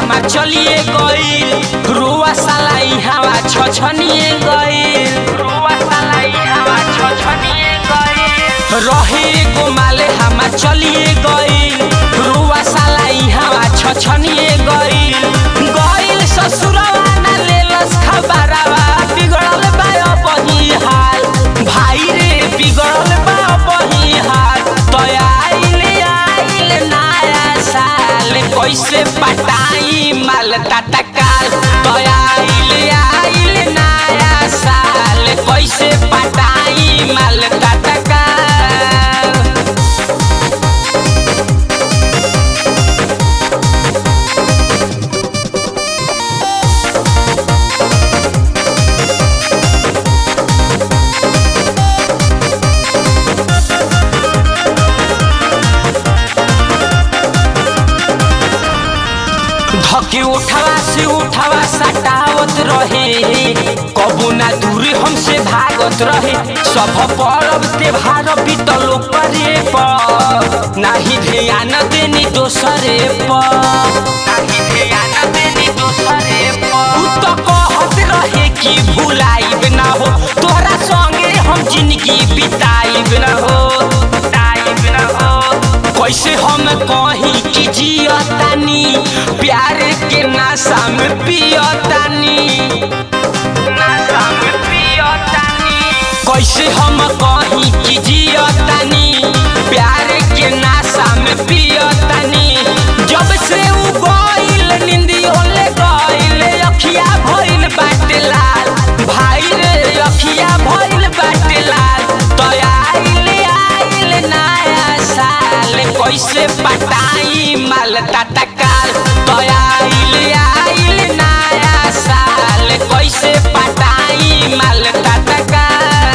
हमार चलिए गईल रुआ साला हवा छछनिए गईल रुआ साला हवा छछनिए गईल रहे गो माले हमार चलिए गईल रुआ साला हवा छछनिए गईल गईल ससुरवा ना लेलस खबरवा बिगड़ल बा बही हाल भाई रे बिगड़ल बा बही हाल तो आइल आइल नया साल कैसे पटाई माल तटकाल तो आइल आइल नया साल कैसे पटाई माल तटकाल धके उठवा से उठवा सटावत रहे कबू ना दूरी हमसे भागत रहे सब परब त्योहार बीतल परे पर नाही ध्यान देनी दोसरे पर नाही ध्यान देनी दोसरे पर उ तो कहत रहे कि भुलाइब ना हो तोहरा संगे हम जिंदगी बिताइब ना हो बिताइब ना हो कैसे हम कहीं कि जियतानी प्यार के नशा में पियतानी नशा में पियतानी कैसे हम कहीं कि जियतानी प्यार के नशा में पियतानी जब से उ गइल निंदियो ले गइल अखिया भइल बाटे लाल भाई रे अखिया भइल बाटे लाल तो आइल आइल नया साल कैसे पटाई माल तटकाल तो आइल आइल नया साल कैसे पटाई माल तटकाल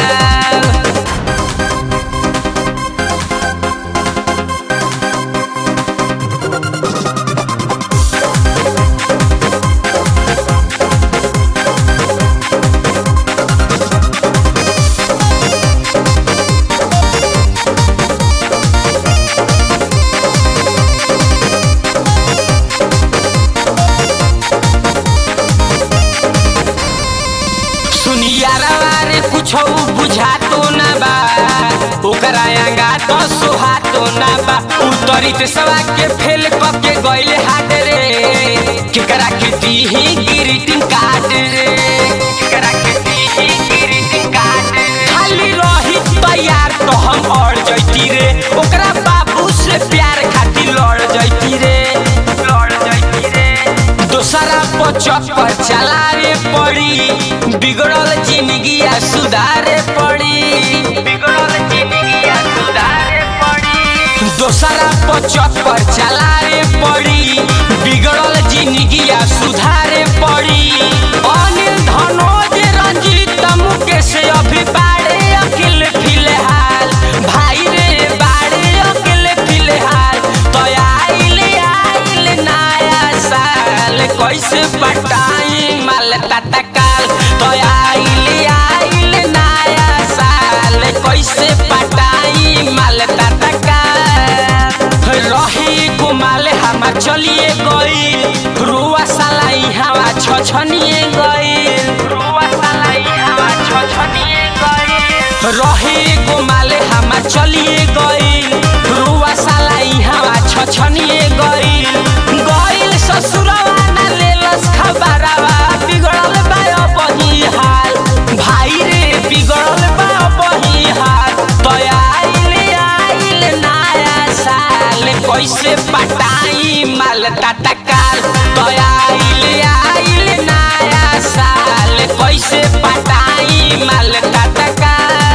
सुनियारवा रे कुछो बुझातो ना बा ओकरा आंगा तो सोहातो ना बा उतरित सवा के फेल क के गइले हाथ रे केकरा के दीही ग्रीटिंग कार्ड रे केकरा के दीही ग्रीटिंग कार्ड खाली रही तैयार तो हम अड़ जैती रे ओकरा बाबू से प्यार खातिर लड़ जैती रे लड़ जैती रे दोसरा पचक पर चलावे पड़ी बिगड़ल जिंदगी सुधारे पड़ी बिगड़ल जिंदगी सुधारे पड़ी दोसरा पचक पर चलावे पड़ी बिगड़ल जिंदगी सुधारे पड़ी अनिल धनोज रंजीत मुकेश अभी बाड़े अकिल फिलहाल भाई रे बाड़े अकिल फिलहाल तो आइल आइल नया साल कैसे पटाई माल तटकाल तो आइल आइल नया साल कैसे पटाई माल तटकाल रही गुमाल हमार चलिए गईल रुआ सालाई हवा छछनिए गईल रुआ सालाई हवा छछनिए गईल रही गुमाल हमार चलिए गईल रुआ सालाई हवा छछनिए गईल गईल ससुरवा ना लेलस खबरवा बिगड़ल बा बही हाल भाई रे बिगड़ल बा बही हाल तो आइल आइल नया साल कैसे पटाई माल तटकाल तो आइल आइल नया साल कैसे पटाई माल तटकाल